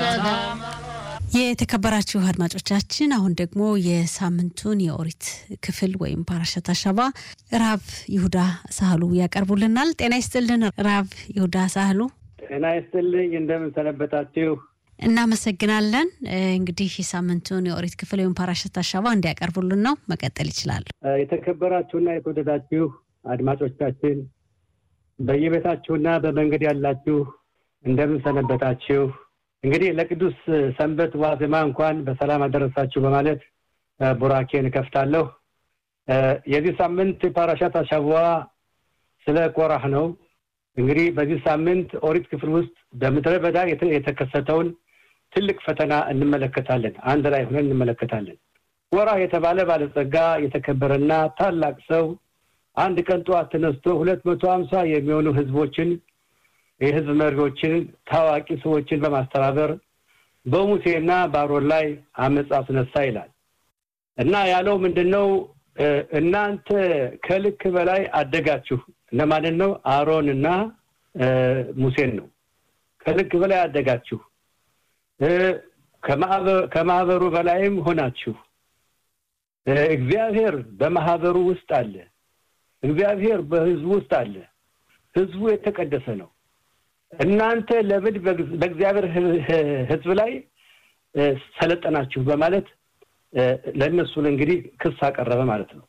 የተከበራችሁ አድማጮቻችን አሁን ደግሞ የሳምንቱን የኦሪት ክፍል ወይም ፓራሸት አሻባ ራብ ይሁዳ ሳህሉ ያቀርቡልናል። ጤና ይስጥልን ራብ ይሁዳ ሳህሉ። ጤና ይስጥልኝ። እንደምን ሰነበታችሁ? እናመሰግናለን። እንግዲህ የሳምንቱን የኦሪት ክፍል ወይም ፓራሸት አሻባ እንዲያቀርቡልን ነው። መቀጠል ይችላሉ። የተከበራችሁና የተወደዳችሁ አድማጮቻችን በየቤታችሁና በመንገድ ያላችሁ እንደምን ሰነበታችሁ? እንግዲህ ለቅዱስ ሰንበት ዋዜማ እንኳን በሰላም አደረሳችሁ በማለት ቡራኬን እከፍታለሁ። የዚህ ሳምንት ፓራሻት አሻዋ ስለ ቆራህ ነው። እንግዲህ በዚህ ሳምንት ኦሪት ክፍል ውስጥ በምድረ በዳ የተከሰተውን ትልቅ ፈተና እንመለከታለን። አንድ ላይ ሆነን እንመለከታለን። ቆራህ የተባለ ባለጸጋ የተከበረና ታላቅ ሰው አንድ ቀን ጠዋት ተነስቶ ሁለት መቶ ሀምሳ የሚሆኑ ህዝቦችን የህዝብ መሪዎችን ታዋቂ ሰዎችን በማስተባበር በሙሴና በአሮን ላይ አመፅ አስነሳ ይላል እና ያለው ምንድን ነው? እናንተ ከልክ በላይ አደጋችሁ። እነማንን ነው? አሮንና ሙሴን ነው። ከልክ በላይ አደጋችሁ፣ ከማህበሩ በላይም ሆናችሁ። እግዚአብሔር በማህበሩ ውስጥ አለ። እግዚአብሔር በህዝቡ ውስጥ አለ። ህዝቡ የተቀደሰ ነው። እናንተ ለምን በእግዚአብሔር ህዝብ ላይ ሰለጠናችሁ? በማለት ለእነሱን እንግዲህ ክስ አቀረበ ማለት ነው።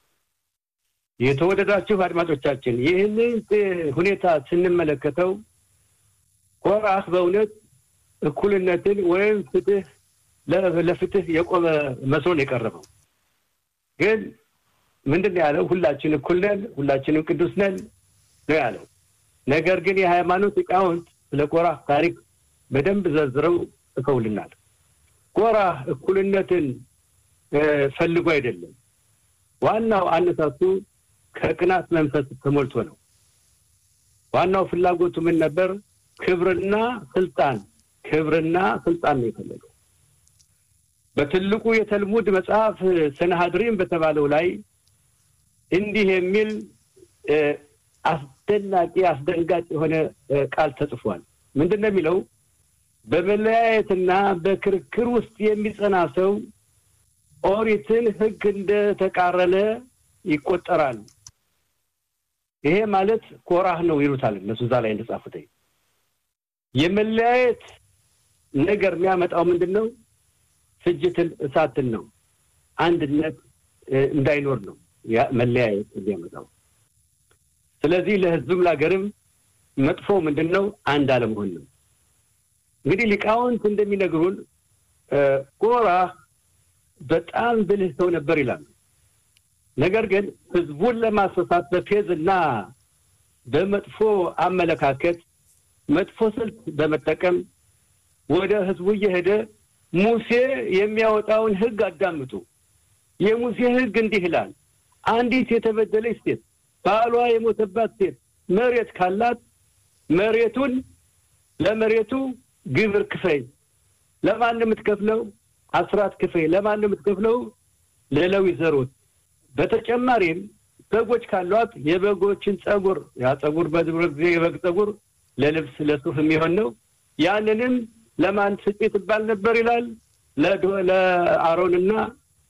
የተወደዳችሁ አድማጮቻችን ይህንን ሁኔታ ስንመለከተው ቆራህ በእውነት እኩልነትን ወይም ፍትህ ለፍትህ የቆመ መስሎን የቀረበው ግን ምንድን ነው ያለው? ሁላችን እኩል ነን፣ ሁላችንም ቅዱስ ነን ነው ያለው። ነገር ግን የሃይማኖት ሊቃውንት ስለ ቆራህ ታሪክ በደንብ ዘርዝረው ጽፈውልናል። ቆራህ እኩልነትን ፈልጎ አይደለም። ዋናው አነሳሱ ከቅናት መንፈስ ተሞልቶ ነው። ዋናው ፍላጎቱ ምን ነበር? ክብርና ስልጣን፣ ክብርና ስልጣን ነው የፈለገው። በትልቁ የተልሙድ መጽሐፍ ሰናሃድሪም በተባለው ላይ እንዲህ የሚል አስደናቂ አስደንጋጭ የሆነ ቃል ተጽፏል። ምንድን ነው የሚለው? በመለያየትና በክርክር ውስጥ የሚጸና ሰው ኦሪትን ሕግ እንደተቃረነ ይቆጠራል። ይሄ ማለት ኮራህ ነው ይሉታል እነሱ እዛ ላይ እንደጻፉት። የመለያየት ነገር የሚያመጣው ምንድን ነው? ፍጅትን፣ እሳትን ነው። አንድነት እንዳይኖር ነው መለያየት የሚያመጣው። ስለዚህ ለህዝብም ለሀገርም መጥፎ ምንድን ነው? አንድ አለመሆን ነው። እንግዲህ ሊቃውንት እንደሚነግሩን ቆራህ በጣም ብልህ ሰው ነበር ይላሉ። ነገር ግን ህዝቡን ለማስፈሳት በፌዝ እና በመጥፎ አመለካከት መጥፎ ስልት በመጠቀም ወደ ህዝቡ እየሄደ ሙሴ የሚያወጣውን ህግ አዳምጡ። የሙሴ ህግ እንዲህ ይላል፣ አንዲት የተበደለች ሴት ባሏ የሞተባት ሴት መሬት ካላት መሬቱን ለመሬቱ ግብር ክፈይ። ለማን የምትከፍለው? አስራት ክፈይ። ለማን የምትከፍለው? ለሌዊ ዘሮች። በተጨማሪም በጎች ካሏት የበጎችን ጸጉር፣ ያ ጸጉር በድሮ ጊዜ የበግ ጸጉር ለልብስ ለሱፍ የሚሆን ነው። ያንንም ለማን ስጪ ትባል ነበር ይላል? ለአሮንና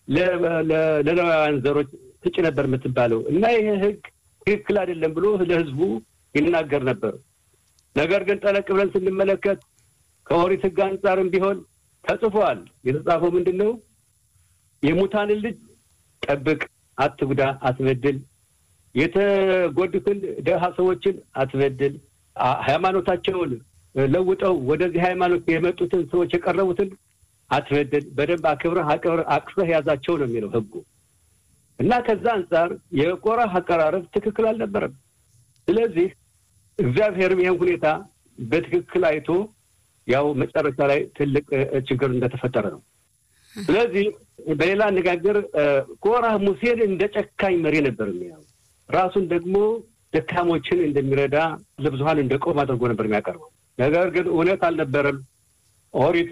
ለሌዋውያን ዘሮች ስጪ ነበር የምትባለው እና ይሄ ህግ ትክክል አይደለም ብሎ ለህዝቡ ይናገር ነበር። ነገር ግን ጠለቅ ብለን ስንመለከት ከኦሪት ህግ አንጻርም ቢሆን ተጽፏል። የተጻፈው ምንድን ነው? የሙታንን ልጅ ጠብቅ፣ አትጉዳ፣ አትበድል፣ የተጎዱትን ደሃ ሰዎችን አትበድል፣ ሃይማኖታቸውን ለውጠው ወደዚህ ሃይማኖት የመጡትን ሰዎች የቀረቡትን አትበድል፣ በደንብ አክብረህ አቅፈህ ያዛቸው ነው የሚለው ህጉ። እና ከዛ አንጻር የቆራህ አቀራረብ ትክክል አልነበረም። ስለዚህ እግዚአብሔርም ይህን ሁኔታ በትክክል አይቶ ያው መጨረሻ ላይ ትልቅ ችግር እንደተፈጠረ ነው። ስለዚህ በሌላ አነጋገር ቆራህ ሙሴን እንደ ጨካኝ መሪ ነበር የሚያው ራሱን ደግሞ ደካሞችን እንደሚረዳ ለብዙሀን እንደ ቆም አድርጎ ነበር የሚያቀርበው። ነገር ግን እውነት አልነበረም። ኦሪት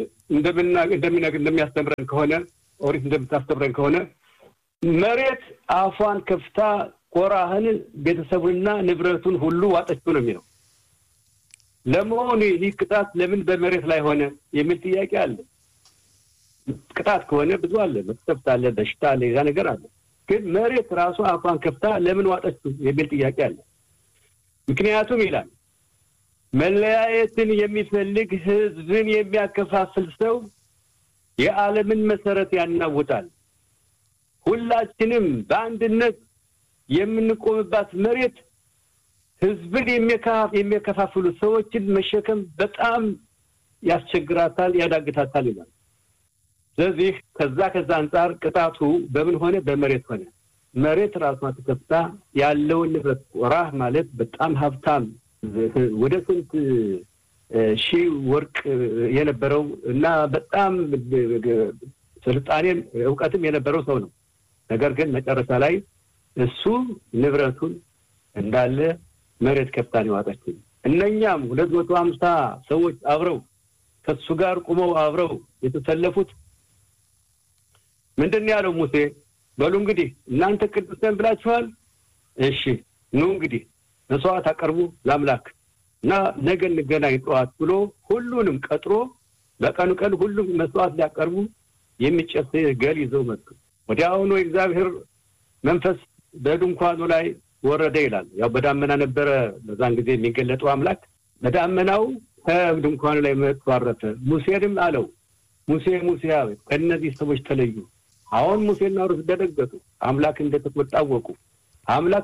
እንደሚያስተምረን ከሆነ ኦሪት እንደምታስተምረን ከሆነ መሬት አፏን ከፍታ ቆራህን ቤተሰቡንና ንብረቱን ሁሉ ዋጠችው ነው የሚለው። ለመሆኑ ይህ ቅጣት ለምን በመሬት ላይ ሆነ የሚል ጥያቄ አለ። ቅጣት ከሆነ ብዙ አለ፣ መቅሰፍት አለ፣ በሽታ አለ፣ ያ ነገር አለ። ግን መሬት ራሱ አፏን ከፍታ ለምን ዋጠችው የሚል ጥያቄ አለ። ምክንያቱም ይላል መለያየትን የሚፈልግ ህዝብን የሚያከፋፍል ሰው የዓለምን መሰረት ያናውጣል። ሁላችንም በአንድነት የምንቆምባት መሬት ህዝብን የሚያከፋፍሉ ሰዎችን መሸከም በጣም ያስቸግራታል፣ ያዳግታታል ይላል። ስለዚህ ከዛ ከዛ አንጻር ቅጣቱ በምን ሆነ? በመሬት ሆነ። መሬት ራሷ ተከፍታ ያለውን ንብረት ቆራህ ማለት በጣም ሀብታም ወደ ስንት ሺህ ወርቅ የነበረው እና በጣም ስልጣኔም እውቀትም የነበረው ሰው ነው። ነገር ግን መጨረሻ ላይ እሱ ንብረቱን እንዳለ መሬት ከፍታን የዋጠችው። እነኛም ሁለት መቶ ሀምሳ ሰዎች አብረው ከሱ ጋር ቁመው አብረው የተሰለፉት ምንድን ነው ያለው ሙሴ? በሉ እንግዲህ እናንተ ቅዱስ ነን ብላችኋል። እሺ ኑ እንግዲህ መስዋዕት አቀርቡ ለአምላክ እና ነገ እንገናኝ ጠዋት ብሎ ሁሉንም ቀጥሮ በቀኑ ቀን ሁሉም መስዋዕት ሊያቀርቡ የሚጨስ ገል ይዘው መጡ። ወዲያውኑ የእግዚአብሔር መንፈስ በድንኳኑ ላይ ወረደ ይላል። ያው በዳመና ነበረ በዛን ጊዜ የሚገለጠው አምላክ። በዳመናው ከድንኳኑ ላይ መጥቶ አረፈ። ሙሴንም አለው ሙሴ ሙሴ ከእነዚህ ሰዎች ተለዩ። አሁን ሙሴና ሩት ደነገጡ። አምላክ እንደተቆጣ አወቁ። አምላክ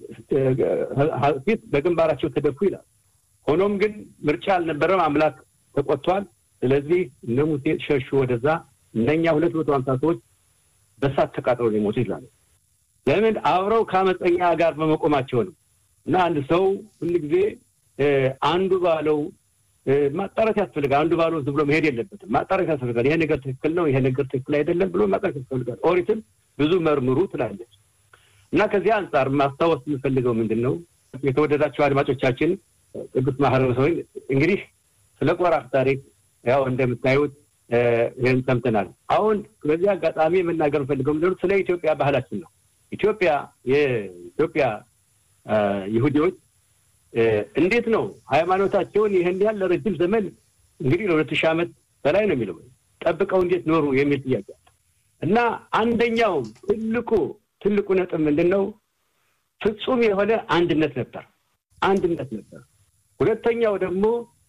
ፊት በግንባራቸው ተደፉ ይላል። ሆኖም ግን ምርጫ አልነበረም። አምላክ ተቆጥቷል። ስለዚህ እነ ሙሴ ሸሹ ወደዛ። እነኛ ሁለት መቶ ሀምሳ ሰዎች በሳት ተቃጥለው ሊሞቱ ይላሉ። ለምን? አብረው ከአመፀኛ ጋር በመቆማቸው ነው። እና አንድ ሰው ሁል ጊዜ አንዱ ባለው ማጣራት ያስፈልጋል። አንዱ ባለው ዝም ብሎ መሄድ የለበትም። ማጣራት ያስፈልጋል። ይሄ ነገር ትክክል ነው፣ ይሄ ነገር ትክክል አይደለም ብሎ ማጣራት ያስፈልጋል። ኦሪትም ብዙ መርምሩ ትላለች። እና ከዚህ አንጻር ማስታወስ የምፈልገው ምንድን ነው? የተወደዳቸው አድማጮቻችን ቅዱስ ማህበረሰብ እንግዲህ ስለ ቆራህ ታሪክ ያው እንደምታዩት ይህን ሰምተናል። አሁን በዚህ አጋጣሚ የመናገር ፈልገው ምንድን ነው ስለ ኢትዮጵያ ባህላችን ነው። ኢትዮጵያ የኢትዮጵያ ይሁዲዎች እንዴት ነው ሃይማኖታቸውን ይህን ያህል ለረጅም ዘመን እንግዲህ ለሁለት ሺህ ዓመት በላይ ነው የሚለው ጠብቀው እንዴት ኖሩ የሚል ጥያቄ እና አንደኛው ትልቁ ትልቁ ነጥብ ምንድን ነው? ፍጹም የሆነ አንድነት ነበር። አንድነት ነበር። ሁለተኛው ደግሞ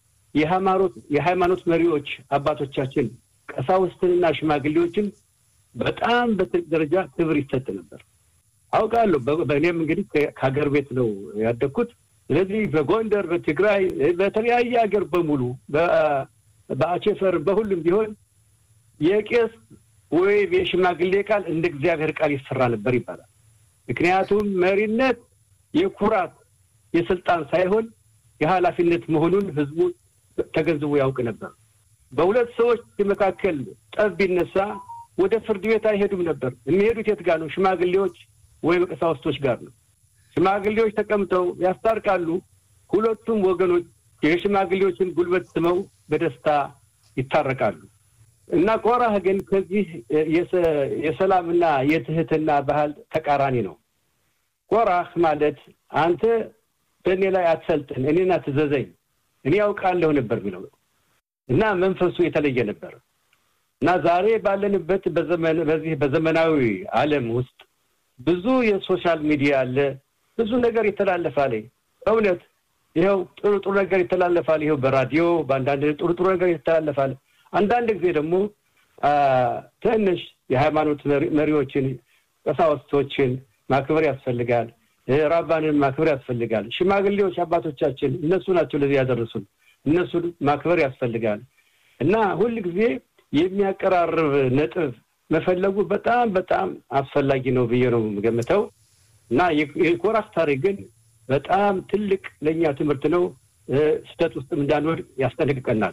የሃይማኖት መሪዎች አባቶቻችን ቀሳውስትንና ሽማግሌዎችን በጣም በትልቅ ደረጃ ክብር ይሰጥ ነበር። አውቃለሁ። በእኔም እንግዲህ ከሀገር ቤት ነው ያደግኩት። ስለዚህ በጎንደር፣ በትግራይ፣ በተለያየ ሀገር በሙሉ በአቼፈር በሁሉም ቢሆን የቄስ ወይም የሽማግሌ ቃል እንደ እግዚአብሔር ቃል ይሰራ ነበር ይባላል። ምክንያቱም መሪነት የኩራት የስልጣን ሳይሆን የኃላፊነት መሆኑን ህዝቡ ተገንዝቦ ያውቅ ነበር። በሁለት ሰዎች መካከል ጠብ ቢነሳ ወደ ፍርድ ቤት አይሄዱም ነበር። የሚሄዱት የት ጋር ነው? ሽማግሌዎች ወይም ቀሳውስቶች ጋር ነው። ሽማግሌዎች ተቀምጠው ያስታርቃሉ። ሁለቱም ወገኖች የሽማግሌዎችን ጉልበት ስመው በደስታ ይታረቃሉ። እና ቆራህ ግን ከዚህ የሰላምና የትህትና ባህል ተቃራኒ ነው። ቆራህ ማለት አንተ በእኔ ላይ አትሰልጥን፣ እኔን አትዘዘኝ፣ እኔ ያውቃለሁ ነበር የሚለው እና መንፈሱ የተለየ ነበር እና ዛሬ ባለንበት በዚህ በዘመናዊ ዓለም ውስጥ ብዙ የሶሻል ሚዲያ አለ፣ ብዙ ነገር ይተላለፋል። እውነት ይኸው ጥሩ ጥሩ ነገር ይተላለፋል። ይኸው በራዲዮ በአንዳንድ ጥሩ ጥሩ ነገር ይተላለፋል። አንዳንድ ጊዜ ደግሞ ትንሽ የሃይማኖት መሪዎችን ቀሳውስቶችን ማክበር ያስፈልጋል። ራባንን ማክበር ያስፈልጋል። ሽማግሌዎች አባቶቻችን እነሱ ናቸው ለዚህ ያደረሱን። እነሱን ማክበር ያስፈልጋል እና ሁል ጊዜ የሚያቀራርብ ነጥብ መፈለጉ በጣም በጣም አስፈላጊ ነው ብዬ ነው የምገምተው እና የኮራህ ታሪክ ግን በጣም ትልቅ ለእኛ ትምህርት ነው። ስህተት ውስጥም እንዳንወድ ያስጠነቅቀናል።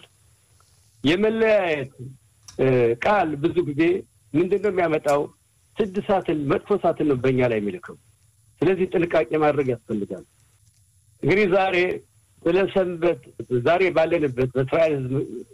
የመለያየት ቃል ብዙ ጊዜ ምንድን ነው የሚያመጣው? ስድሳትን መጥፎ ሳትን ነው በእኛ ላይ የሚልከው። ስለዚህ ጥንቃቄ ማድረግ ያስፈልጋል። እንግዲህ ዛሬ ስለ ሰንበት ዛሬ ባለንበት በእስራኤል ሕዝብ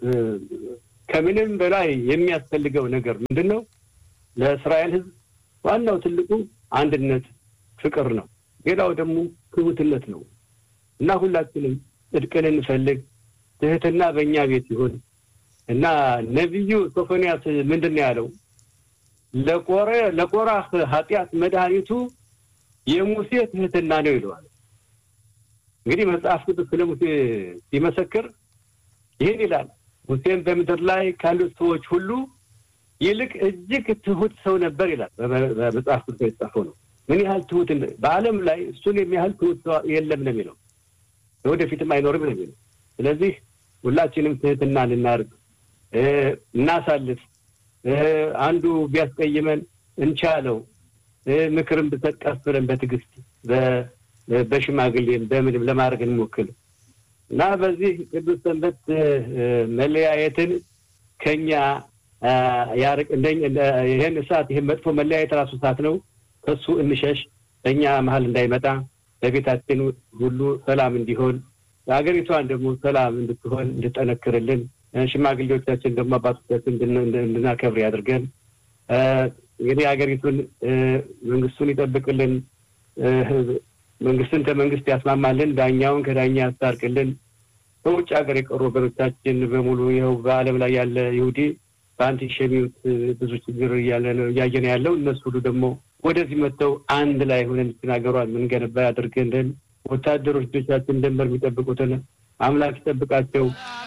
ከምንም በላይ የሚያስፈልገው ነገር ምንድን ነው? ለእስራኤል ሕዝብ ዋናው ትልቁ አንድነት፣ ፍቅር ነው። ሌላው ደግሞ ትሁትነት ነው እና ሁላችንም ጽድቅን እንፈልግ፣ ትህትና በእኛ ቤት ይሁን እና ነቢዩ ሶፎንያስ ምንድን ነው ያለው? ለቆረ ለቆራህ ኃጢአት መድኃኒቱ የሙሴ ትህትና ነው ይለዋል። እንግዲህ መጽሐፍ ቅዱስ ስለ ሙሴ ሲመሰክር ይህን ይላል። ሙሴም በምድር ላይ ካሉት ሰዎች ሁሉ ይልቅ እጅግ ትሁት ሰው ነበር ይላል። በመጽሐፍ ቅዱስ የተጻፈው ነው። ምን ያህል ትሁት በዓለም ላይ እሱን የሚያህል ትሁት ሰው የለም ነው የሚለው፣ ወደፊትም አይኖርም ነው የሚለው። ስለዚህ ሁላችንም ትህትና ልናርግ፣ እናሳልፍ። አንዱ ቢያስቀይመን እንቻለው፣ ምክርም ብሰጥ ቀስ ብለን በትዕግስት በሽማግሌም በምንም ለማድረግ እንሞክል እና በዚህ ቅዱስ ሰንበት መለያየትን ከኛ ያርቅ። ይህን እሳት ይህን መጥፎ መለያየት ራሱ እሳት ነው። ከሱ እንሸሽ፣ በእኛ መሀል እንዳይመጣ፣ በቤታችን ሁሉ ሰላም እንዲሆን፣ ሀገሪቷን ደግሞ ሰላም እንድትሆን እንድጠነክርልን፣ ሽማግሌዎቻችን ደግሞ አባቶቻችን እንድናከብር ያድርገን። እንግዲህ ሀገሪቱን መንግስቱን ይጠብቅልን፣ መንግስትን ከመንግስት ያስማማልን፣ ዳኛውን ከዳኛ ያስታርቅልን። በውጭ ሀገር የቀሩ ወገኖቻችን በሙሉ ይኸው በዓለም ላይ ያለ ይሁዲ በአንቲሸሚዎት ብዙ ችግር እያየ ነው ያለው። እነሱ ሁሉ ደግሞ ወደዚህ መጥተው አንድ ላይ ሆነን ሀገሯን ምንገነባ ያድርገልን። ወታደሮች ልጆቻችን ድንበር የሚጠብቁትን አምላክ ይጠብቃቸው።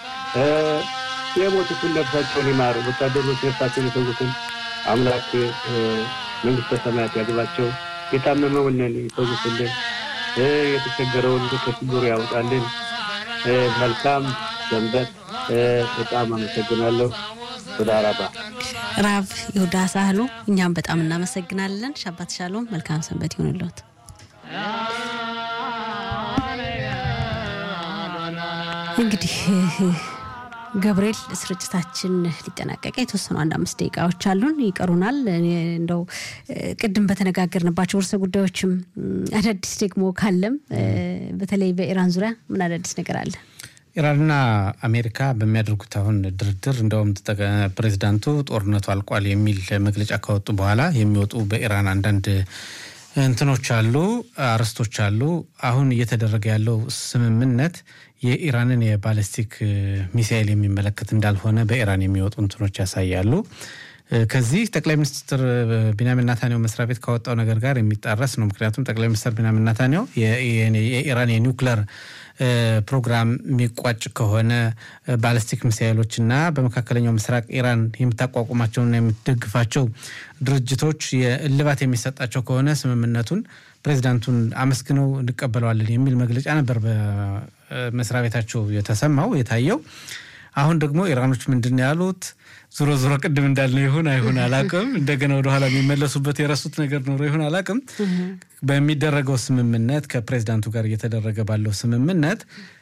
የሞቱትን ነፍሳቸውን ይማር። ወታደሮች ነፍሳቸውን የሰዉትን አምላክ መንግስተ ሰማያት ያግባቸው። የታመመውንን ይፈውስልን። የተቸገረውን ከችግሩ ያውጣልን። መልካም ሰንበት። በጣም አመሰግናለሁ። ሱዳራባ ራብ ይሁዳ ሳህሉ እኛም በጣም እናመሰግናለን። ሻባት ሻሎም። መልካም ሰንበት ይሆንልዎት። እንግዲህ ገብርኤል ስርጭታችን ሊጠናቀቀ የተወሰኑ አንድ አምስት ደቂቃዎች አሉን ይቀሩናል። እንደው ቅድም በተነጋገርንባቸው ርዕሰ ጉዳዮችም አዳዲስ ደግሞ ካለም በተለይ በኢራን ዙሪያ ምን አዳዲስ ነገር አለ? ኢራንና አሜሪካ በሚያደርጉት አሁን ድርድር እንደውም ፕሬዚዳንቱ ጦርነቱ አልቋል የሚል መግለጫ ካወጡ በኋላ የሚወጡ በኢራን አንዳንድ እንትኖች አሉ፣ አርዕስቶች አሉ። አሁን እየተደረገ ያለው ስምምነት የኢራንን የባለስቲክ ሚሳይል የሚመለከት እንዳልሆነ በኢራን የሚወጡ እንትኖች ያሳያሉ። ከዚህ ጠቅላይ ሚኒስትር ቢንያሚን ናታንያሁ መስሪያ ቤት ካወጣው ነገር ጋር የሚጣረስ ነው። ምክንያቱም ጠቅላይ ሚኒስትር ቢንያሚን ናታንያሁ የኢራን የኒውክለር ፕሮግራም የሚቋጭ ከሆነ ባለስቲክ ሚሳይሎች እና በመካከለኛው ምስራቅ ኢራን የምታቋቁማቸውና የምትደግፋቸው ድርጅቶች የእልባት የሚሰጣቸው ከሆነ ስምምነቱን ፕሬዚዳንቱን አመስግነው እንቀበለዋለን የሚል መግለጫ ነበር በመስሪያ ቤታቸው የተሰማው የታየው። አሁን ደግሞ ኢራኖች ምንድን ነው ያሉት? ዞሮ ዞሮ ቅድም እንዳልነው ይሁን አይሁን አላቅም፣ እንደገና ወደኋላ የሚመለሱበት የረሱት ነገር ኖሮ ይሁን አላቅም። በሚደረገው ስምምነት ከፕሬዚዳንቱ ጋር እየተደረገ ባለው ስምምነት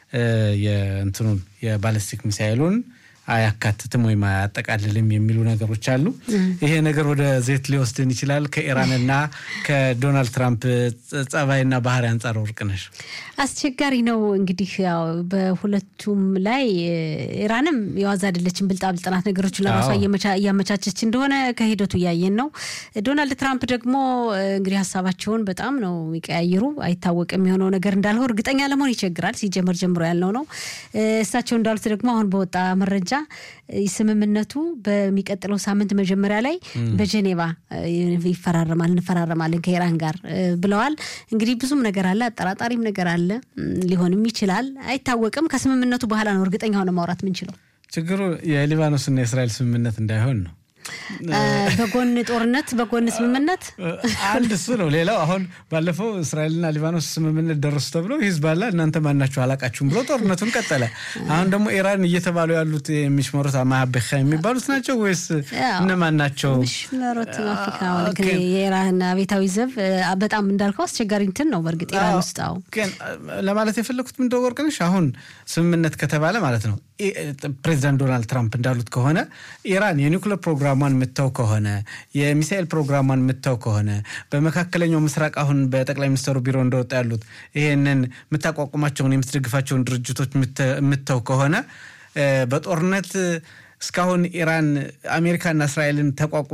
የእንትኑን የባለስቲክ ሚሳይሉን አያካትትም ወይም አያጠቃልልም የሚሉ ነገሮች አሉ። ይሄ ነገር ወደ ዜት ሊወስድን ይችላል። ከኢራንና ከዶናልድ ትራምፕ ጸባይና ባህሪ አንጻር ወርቅነሽ አስቸጋሪ ነው። እንግዲህ ያው በሁለቱም ላይ ኢራንም የዋዛ አይደለችም። ብልጣብልጥ ናት። ነገሮችን ለራሷ እያመቻቸች እንደሆነ ከሂደቱ እያየን ነው። ዶናልድ ትራምፕ ደግሞ እንግዲህ ሀሳባቸውን በጣም ነው የሚቀያይሩ። አይታወቅም የሆነው ነገር እንዳልሆን እርግጠኛ ለመሆን ይቸግራል። ሲጀመር ጀምሮ ያልነው ነው። እሳቸው እንዳሉት ደግሞ አሁን በወጣ መረጃ ስምምነቱ በሚቀጥለው ሳምንት መጀመሪያ ላይ በጀኔቫ ይፈራረማል እንፈራረማለን ከኢራን ጋር ብለዋል። እንግዲህ ብዙም ነገር አለ፣ አጠራጣሪም ነገር አለ። ሊሆንም ይችላል፣ አይታወቅም። ከስምምነቱ በኋላ ነው እርግጠኛ ሆነ ማውራት ምንችለው። ችግሩ የሊባኖስና የእስራኤል ስምምነት እንዳይሆን ነው። በጎን ጦርነት በጎን ስምምነት አንድ እሱ ነው። ሌላው አሁን ባለፈው እስራኤልና ሊባኖስ ስምምነት ደረሱ ተብሎ ሂዝባላ እናንተ ማናቸው አላቃችሁም ብሎ ጦርነቱን ቀጠለ። አሁን ደግሞ ኢራን እየተባሉ ያሉት የሚሽመሩት ማሀበሻ የሚባሉት ናቸው ወይስ እነማን ናቸው? ሽመሮት አፍሪካ የኢራን አብዮታዊ ዘብ በጣም እንዳልከው አስቸጋሪ እንትን ነው። በእርግጥ ኢራን ውስጥ አዎ፣ ግን ለማለት የፈለግኩት ምንደ ወርቅነሽ አሁን ስምምነት ከተባለ ማለት ነው ፕሬዚዳንት ዶናልድ ትራምፕ እንዳሉት ከሆነ ኢራን የኒውክሌር ፕሮግራሟን የምተው ከሆነ የሚሳኤል ፕሮግራሟን የምተው ከሆነ በመካከለኛው ምስራቅ አሁን በጠቅላይ ሚኒስትሩ ቢሮ እንደወጣ ያሉት ይሄንን የምታቋቁማቸውን የምትደግፋቸውን ድርጅቶች የምተው ከሆነ በጦርነት እስካሁን ኢራን አሜሪካና እስራኤልን ተቋቁ